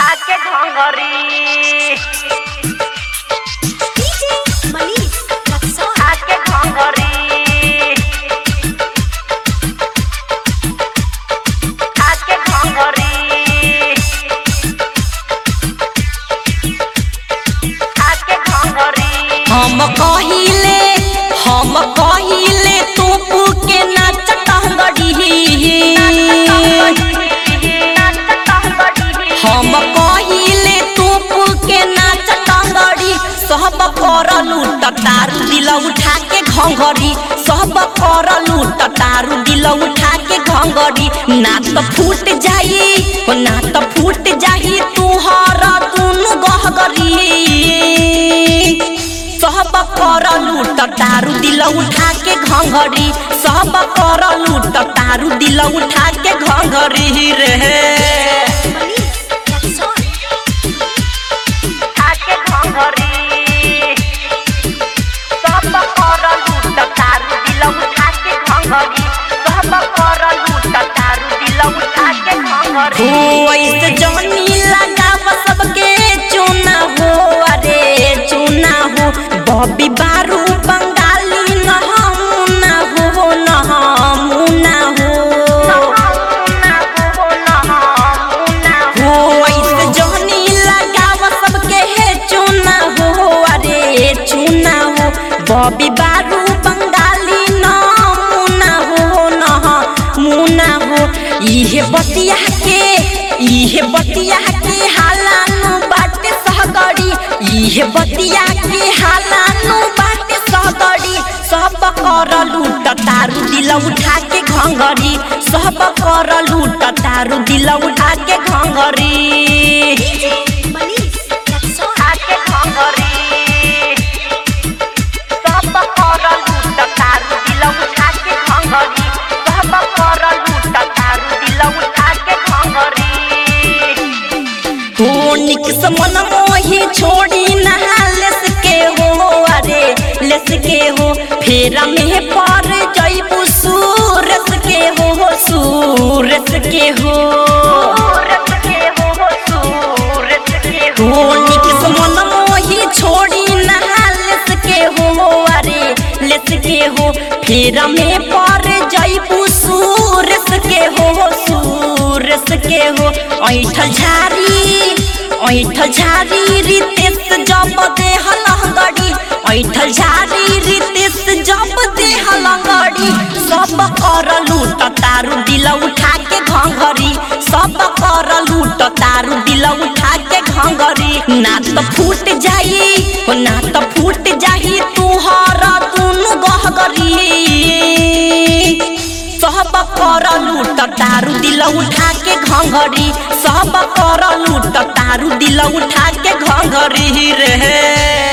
आके घंगरी DJ Manish Luxor. आके घंगरी आके घंगरी आके घंगरी हम कहिले हम कहिले तोपू के नाच टंगड़ी हम कहिले तोपू के नाच टंगड़ी सब कर लूट तारू दिल उठा के घंघरी सब कर लूट तारू दिल उठा के घंघरी ना तो फूट जाई हो ना तो फूट जाई तुहर दुनु गहगरी सब कर लूट तारू दिल उठा के घंघरी सब कर लूट तारू दिल उठा के घंघरी रे Manish Luxor. आके घंगरी सब कर लूट तारू दिल उठा के घंगरी सब कर लूट तारू दिल उठा के घंगरी हो ऐसे जनी लगाव सबके चुना हो अरे चुना हो बॉबी बारू बंगाली न ना हो न मुना हो हो ऐसे जनी लगाव सबके हे चुना हो अरे चुना हो बॉबी बारू बंगाली न मुना हो न मुना हो इहे बतिया के इहे बतिया के हालानु बाटे सहगड़ी इहे बतिया के हालानु बाटे सहगड़ी सब कर लूट तारू दिल उठा के घंगरी सब कर लूट तारू दिल उठा के घंगरी DJ Manish Luxor. आके घंगरी सब कर लूट तारू दिल उठा के घंगरी सब कर लूट तारू दिल उठा के घंगरी हो निक समन मोही छोड़ी नहा लेस के हो अरे लेस के हो फेरा में पर जइबू सूरस के हो सूरस के हो सूरत के हो सूरत के हो हो निक समन मोही छोड़ी नहा लेस के हो अरे लेस के हो फेरा में पर जइबू सूरस के हो सूरस के हो ऐठल झारी ऐठल झारी रितेश जब दे हलंगड़ी ऐठल झारी रितेश जब दे हलंगड़ी सब कर लूट तारू दिल उठा के घंघरी सब कर लूट तारू दिल उठा के घंघरी ना तो फूट जाई हो ना तो फूट जाई तुहर दुनु गहगरी सब कर लूट तारू दिल उठा के घंघरी सब कर लूट तारू दिल उठा के घंघरी रे